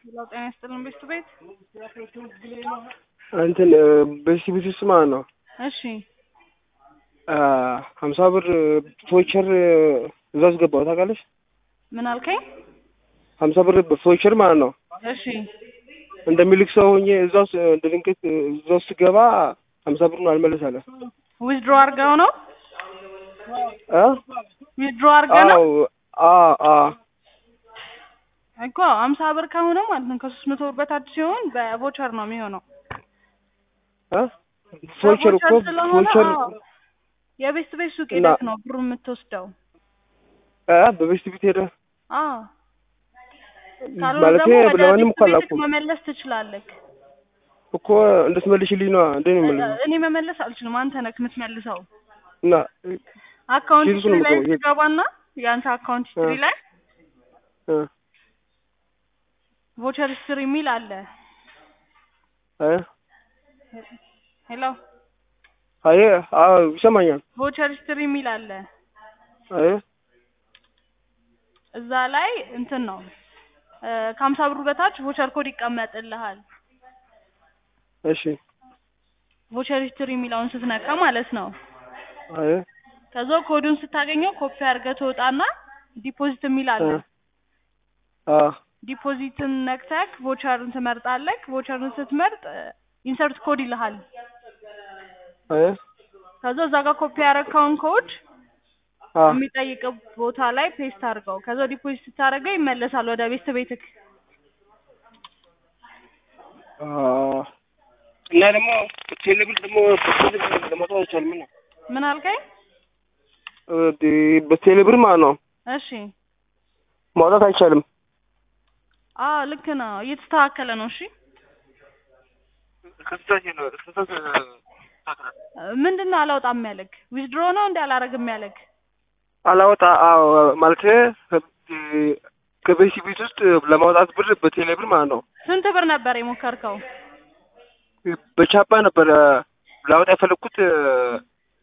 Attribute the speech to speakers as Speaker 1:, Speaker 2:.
Speaker 1: ሌላው ጤና ይስጥልን ቤቱ ቤት
Speaker 2: እንትን በዚህ ቤት ውስጥ ማለት ነው
Speaker 1: እሺ
Speaker 2: ሀምሳ ብር ፎቸር እዛ ውስጥ ገባሁ ታውቃለች።
Speaker 1: ምን አልከኝ?
Speaker 2: ሀምሳ ብር ፎቸር ማለት ነው
Speaker 1: እሺ
Speaker 2: እንደሚልክ ሰው ሆኜ እዛ ውስጥ እንደ ድንገት እዛ ውስጥ ስገባ ሀምሳ ብሩን አልመለስ አለ።
Speaker 1: ዊዝድሮ አድርገው ነው
Speaker 2: እ
Speaker 1: ዊዝድሮ አድርገህ ነው
Speaker 2: አዎ አዎ አዎ
Speaker 1: እኮ ሀምሳ ብር ከሆነ ማለት ነው ከሶስት መቶ ብር በታች ሲሆን በቮቸር ነው የሚሆነው።
Speaker 2: እ ፎቸር እኮ
Speaker 1: በቮቸር ስለሆነ
Speaker 2: ፎቸር
Speaker 1: አዎ፣ የቤት ቤት ሱቅ
Speaker 2: እና-
Speaker 1: ሄደህ ነው ብሩ የምትወስደው።
Speaker 2: እ በቤስት ቤት ሄደ
Speaker 1: አዎ ካልሆነ
Speaker 2: ማለቴ
Speaker 1: ደግሞ ወደ
Speaker 2: ለማንም
Speaker 1: ቤት
Speaker 2: እኮ
Speaker 1: ቤትክ
Speaker 2: አላውቅም
Speaker 1: መመለስ ትችላለህ።
Speaker 2: እኮ እንድትመልሽልኝ ነዋ እንዴ ነው የምልሽ
Speaker 1: እኔ መመለስ አልችልም። አንተ ነህ የምትመልሰው።
Speaker 2: እና
Speaker 1: አካውንት
Speaker 2: ሲልኩ
Speaker 1: ሂስትሪ
Speaker 2: ነው
Speaker 1: ላይ
Speaker 2: የምገባው።
Speaker 1: ትገባና የአንተ አካውንት ሂስትሪ ላይ
Speaker 2: እ
Speaker 1: ቮቸር ሂስትሪ የሚል አለ።
Speaker 2: እ
Speaker 1: ሄሎ
Speaker 2: አይ አዎ ይሰማኛል
Speaker 1: ቮቸር ሂስትሪ የሚል አለ።
Speaker 2: አይ
Speaker 1: እዛ ላይ እንትን ነው እ ከሀምሳ ብሩ በታች ቮቸር ኮድ ይቀመጥልሃል።
Speaker 2: እሺ
Speaker 1: ቮቸር ሂስትሪ የሚለውን ስትነካ ማለት ነው።
Speaker 2: አይ
Speaker 1: ከዛ ኮዱን ስታገኘው ኮፒ አድርገህ ትወጣና ዲፖዚት የሚል አለ።
Speaker 2: አ
Speaker 1: ዲፖዚትን ነክተክ ቮቸርን ትመርጣለህ። ቮቸርን ስትመርጥ ኢንሰርት ኮድ ይልሃል።
Speaker 2: አይ
Speaker 1: ከዛ እዛ ጋር ኮፒ ያደረግከውን ኮድ
Speaker 2: አ
Speaker 1: የሚጠይቅ ቦታ ላይ ፔስት አድርገው። ከዛ ዲፖዚት ስታደርገው ይመለሳል ወደ ቤት ቤትክ።
Speaker 2: አ እና ደግሞ ቴሌብር ደግሞ በቴሌብር ለማውጣት አይቻልም ነው
Speaker 1: ምን አልከኝ?
Speaker 2: በቴሌብር ማለት ነው
Speaker 1: እሺ
Speaker 2: ማውጣት አይቻልም።
Speaker 1: አ ልክ ነው፣ እየተስተካከለ ነው። እሺ ምንድን ነው አላውጣም ያለክ? ዊዝድሮ ነው እንዲ አላረግም ያለክ?
Speaker 2: አላወጣ አዎ ማለት ከቤሲ ቤት ውስጥ ለማውጣት ብር በቴሌብር ማለት ነው
Speaker 1: ስንት ብር ነበር የሞከርከው?
Speaker 2: በቻፓ ነበረ ላወጣ የፈለግኩት